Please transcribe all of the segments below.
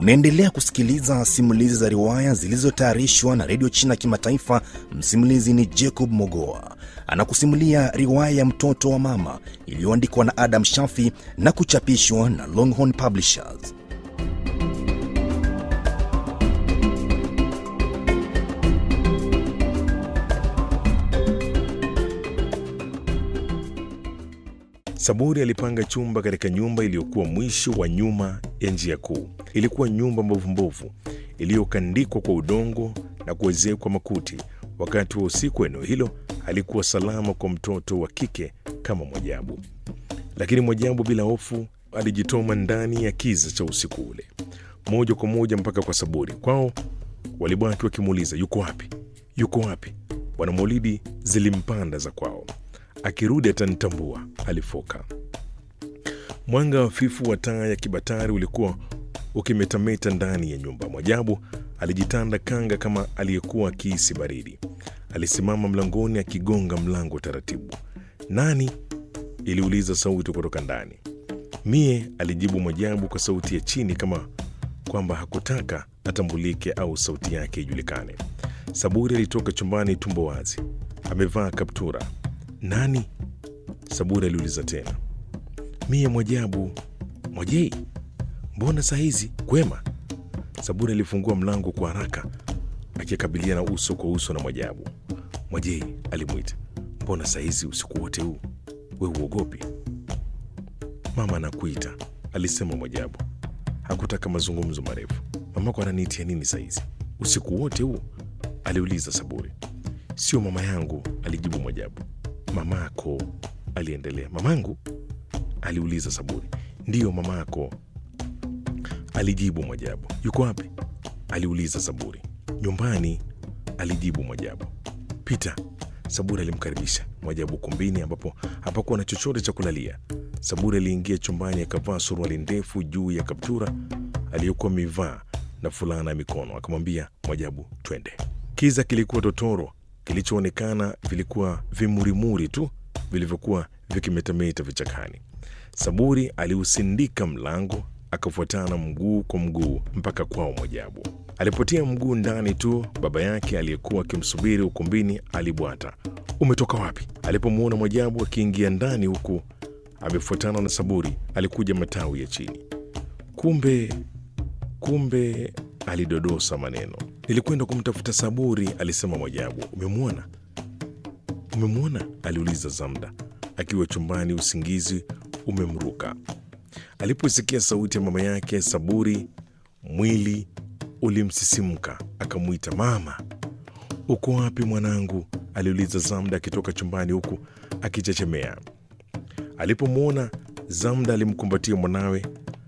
Unaendelea kusikiliza simulizi za riwaya zilizotayarishwa na redio China Kimataifa. Msimulizi ni Jacob Mogoa, anakusimulia riwaya ya mtoto wa mama iliyoandikwa na Adam Shafi na kuchapishwa na Longhorn Publishers. Saburi alipanga chumba katika nyumba iliyokuwa mwisho wa nyuma ya njia kuu. Ilikuwa nyumba mbovumbovu iliyokandikwa kwa udongo na kuezekwa makuti. Wakati wa usiku, eneo hilo halikuwa salama kwa mtoto wa kike kama Mwajabu, lakini Mwajabu bila hofu alijitoma ndani ya kiza cha usiku ule moja kwa moja mpaka kwa Saburi. Kwao walibaki wakimuuliza yuko wapi, yuko wapi? Bwana Maulidi zilimpanda za kwao akirudi atanitambua, alifoka. Mwanga hafifu wa taa ya kibatari ulikuwa ukimetameta ndani ya nyumba. Mwajabu alijitanda kanga kama aliyekuwa akihisi baridi. Alisimama mlangoni akigonga mlango taratibu. Nani? iliuliza sauti kutoka ndani. Mie, alijibu Mwajabu kwa sauti ya chini kama kwamba hakutaka atambulike au sauti yake ijulikane. Saburi alitoka chumbani tumbo wazi, amevaa kaptura. Nani? Saburi aliuliza tena. Mie Mwajabu. Mwajei, mbona saa hizi? Kwema. Saburi alifungua mlango kwa haraka akikabiliana uso kwa uso na Mwajabu. Mwajei, alimwita, mbona saa hizi usiku wote huu? We uogopi? Mama anakuita, alisema Mwajabu. Hakutaka mazungumzo marefu. Mamako ananiitia nini saa hizi usiku wote huu? aliuliza Saburi. Sio mama yangu, alijibu Mwajabu. Mamako, aliendelea. Mamangu? aliuliza Saburi. Ndiyo mamako, alijibu Mwajabu. Yuko wapi? aliuliza Saburi. Nyumbani, alijibu Mwajabu. Pita. Saburi alimkaribisha Mwajabu kumbini ambapo hapakuwa na chochote cha kulalia. Saburi aliingia chumbani akavaa suruali ndefu juu ya kaptura aliyokuwa amevaa na fulana ya mikono. Akamwambia Mwajabu, twende. Kiza kilikuwa totoro kilichoonekana vilikuwa vimurimuri tu vilivyokuwa vikimetameta vichakani. Saburi aliusindika mlango akafuatana mguu kwa mguu mpaka kwao Mwajabu. Alipotia mguu ndani tu, baba yake aliyekuwa akimsubiri ukumbini alibwata, umetoka wapi? Alipomwona Mwajabu akiingia ndani huku amefuatana na Saburi, alikuja matawi ya chini. Kumbe, kumbe, alidodosa maneno Nilikwenda kumtafuta Saburi, alisema Mwajabu. Umemwona? Umemwona? aliuliza Zamda akiwa chumbani, usingizi umemruka. Aliposikia sauti ya mama yake Saburi, mwili ulimsisimka, akamwita mama. Uko wapi mwanangu? aliuliza Zamda akitoka chumbani huku akichechemea. Alipomwona Zamda alimkumbatia mwanawe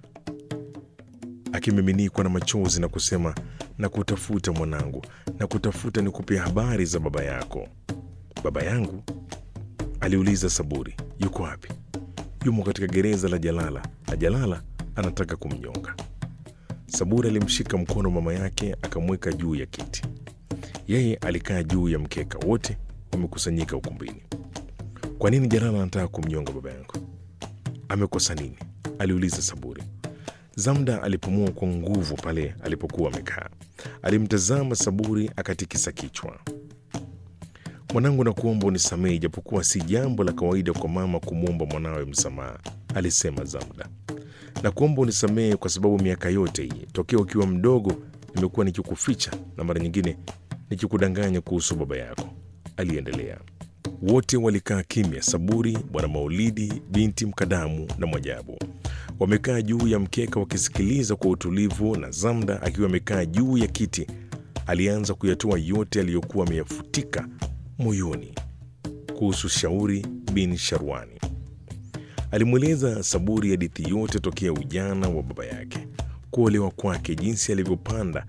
akimiminikwa na machozi na kusema na kutafuta mwanangu, na kutafuta ni kupia habari za baba yako. Baba yangu? aliuliza Saburi. Yuko wapi? Yumo katika gereza la Jalala, na Jalala anataka kumnyonga. Saburi alimshika mkono mama yake akamweka juu ya kiti. Yeye alikaa juu ya mkeka. Wote wamekusanyika ukumbini. Kwa nini Jalala anataka kumnyonga baba yangu? Amekosa nini? aliuliza Saburi. Zamda alipumua kwa nguvu pale alipokuwa amekaa. Alimtazama Saburi akatikisa kichwa. Mwanangu, nakuomba unisamehe, ijapokuwa si jambo la kawaida kwa mama kumwomba mwanawe msamaha, alisema Zamda. Nakuomba unisamehe kwa sababu miaka yote hii tokea ukiwa mdogo nimekuwa nikikuficha na mara nyingine nikikudanganya kuhusu baba yako, aliendelea. Wote walikaa kimya, Saburi, Bwana Maulidi, binti Mkadamu na Mwajabu wamekaa juu ya mkeka wakisikiliza kwa utulivu, na Zamda akiwa amekaa juu ya kiti alianza kuyatoa yote aliyokuwa ameyafutika moyoni kuhusu Shauri bin Sharwani. Alimweleza Saburi hadithi yote tokea ujana wa baba yake, kuolewa kwake, jinsi alivyopanda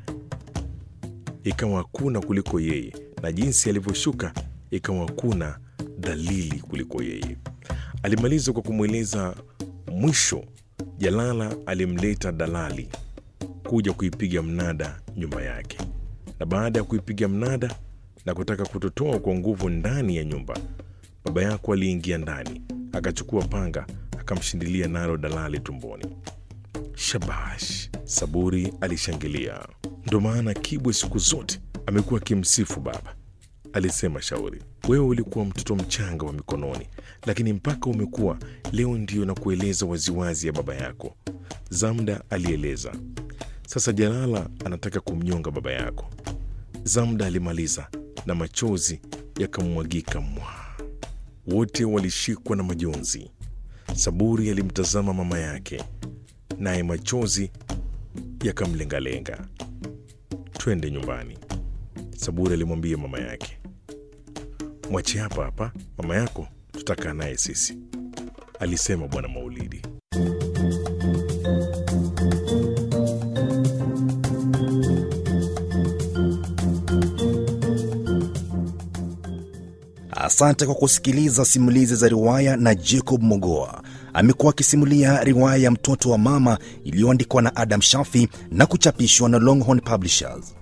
ikawa hakuna kuliko yeye, na jinsi alivyoshuka ikawa hakuna dalili kuliko yeye. Alimaliza kwa kumweleza mwisho Jalala alimleta dalali kuja kuipiga mnada nyumba yake, na baada ya kuipiga mnada na kutaka kutotoa kwa nguvu ndani ya nyumba, baba yako aliingia ndani akachukua panga akamshindilia nalo dalali tumboni. Shabash! Saburi alishangilia. Ndo maana Kibwe siku zote amekuwa akimsifu baba, alisema Shauri. Wewe ulikuwa mtoto mchanga wa mikononi, lakini mpaka umekuwa leo ndiyo na kueleza waziwazi ya baba yako, Zamda alieleza. Sasa Jalala anataka kumnyonga baba yako. Zamda alimaliza na machozi yakamwagika mwa. Wote walishikwa na majonzi. Saburi alimtazama mama yake, naye machozi yakamlengalenga. Twende nyumbani, Saburi alimwambia mama yake. Mwache hapa hapa, mama yako tutakaa naye sisi, alisema Bwana Maulidi. Asante kwa kusikiliza simulizi za riwaya na Jacob Mogoa. Amekuwa akisimulia riwaya ya Mtoto wa Mama iliyoandikwa na Adam Shafi na kuchapishwa na Longhorn Publishers.